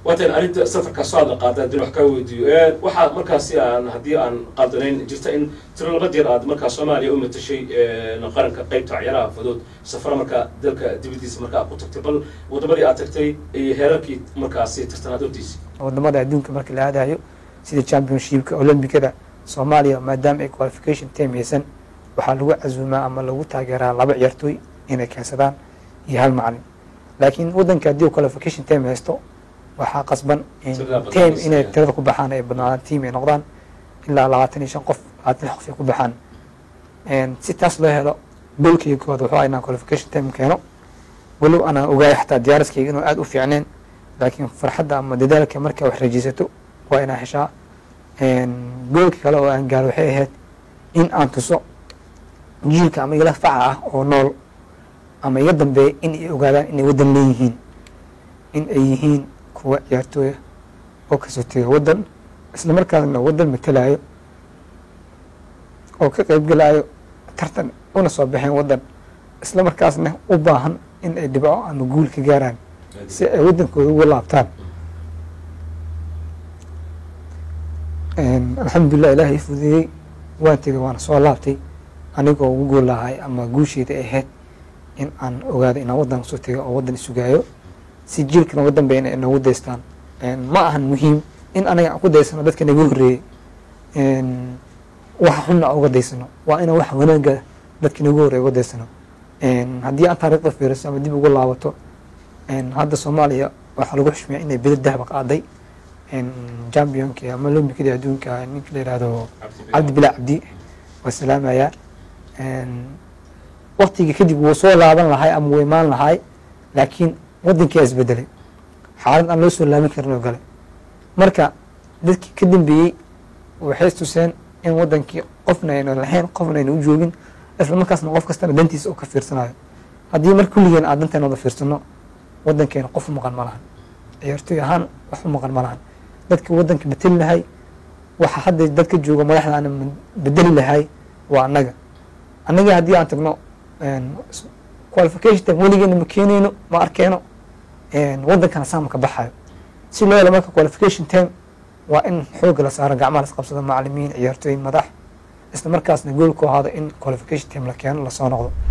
waatan arrinta safarka soo hadla qaada haddii wax kaa weydiiyo waxaa markaasi aan haddii aan qaldanayn jirta in tiro laba jeer aad markaa soomaaliya u matashay qaranka qeybta ciyaaraha fudud safara markaa dalka dibadiisa markaa ku tagtay bal wadamadii aad tagtay iyo heerarkii markaasi tartanaadootiisi wadamada adduunka marka la aadayo sida championshipka olombikada soomaaliya maadaama ay qualification time haysan waxaa lagu casuumaa ama lagu taageeraa laba ciyaartooy inay keensadaan iyo hal macalin laakiin wadanka haddii uu qualification time haysto waxaa qasban in Tirada badan team is- inay tirada ku baxaan ay badnaadaan team ay noqdaan ilaa labaatan iyo shan qof labaatan lix qof ay ku baxaan En si taas loo helo goolkayga koowaad wuxuu ahaa inaan qualification time keeno walow anaan ogaay xataa diyaariskayga inuu aada u fiicneen laakiin farxadda ama dadaalka markaa wax rajaysato waa inaa heshaa En goolka kale oo aan gaaro waxay ahayd in aan tuso jiilka ama igala faca ah oo nool ama iga dambeeya in ay ogaadaan inay waddan leeyihiin in ay yihiin kuwa ciyaartooya oo kasoo tegay waddan isla markaasna waddan matalayo oo ka qaybgalayo tartan una soo baxeen waddan isla markaasna u baahan in ay dhibco ama guul ka gaaraan si ay waddankooda uga laabtaan alxamdulilah ilaahay i fududeeyey waan tegay waana soo laabtay anigoo ugu gool lahay ama guusheyda ay ahayd in aan ogaado inaan waddan kusoo tegay oo waddan isugaayo si jiilkana uga dambeya inay noogu daystaan ma ahan muhiim in anaga aan ku daysano dadka naga horreeyey waxa xunna aan uga daysano waa inaan wax wanaaga dadka naga horreeya uga daysano haddii aan taariikhda fiiriso ama dib ugu laabato hadda soomaaliya waxaa lagu xushmeeya inay beda dahba qaaday championka ama lombikadii adduunka ninka la yihahdo cabdi bilaa cabdi waa salaamaya waktiga kadib wuu soo laaban lahay ama wuu imaan lahay laakiin waddankia isbedelay xaalad aan loo soo laaban karin oo gale marka dadkii ka dambeeyey waxay tuseen in waddankii qofna ayna lahayn qofna ayna u joogin isla markaasna qof kastana dantiisa oo ka fiirsanayo haddii mar kulligeen aan danteena wada fiirsano waddankeena qof u maqan ma lahan ciyaartooy ahaan wax u maqan ma lahan dadka waddanka beteli lahay waxa hadda dadka jooga madaxda aan bedeli lahay waa annaga annaga haddii aan tagno qualification time weligeena ma keenayno ma arkeyno waddankana saama ka baxayo si loo helo marka qualification time waa in xoogga la saaro gacmaha las qabsado macalimiin ciyaartooy madax isla markaasna goolku ahaado in qualification time la keeno lasoo noqdo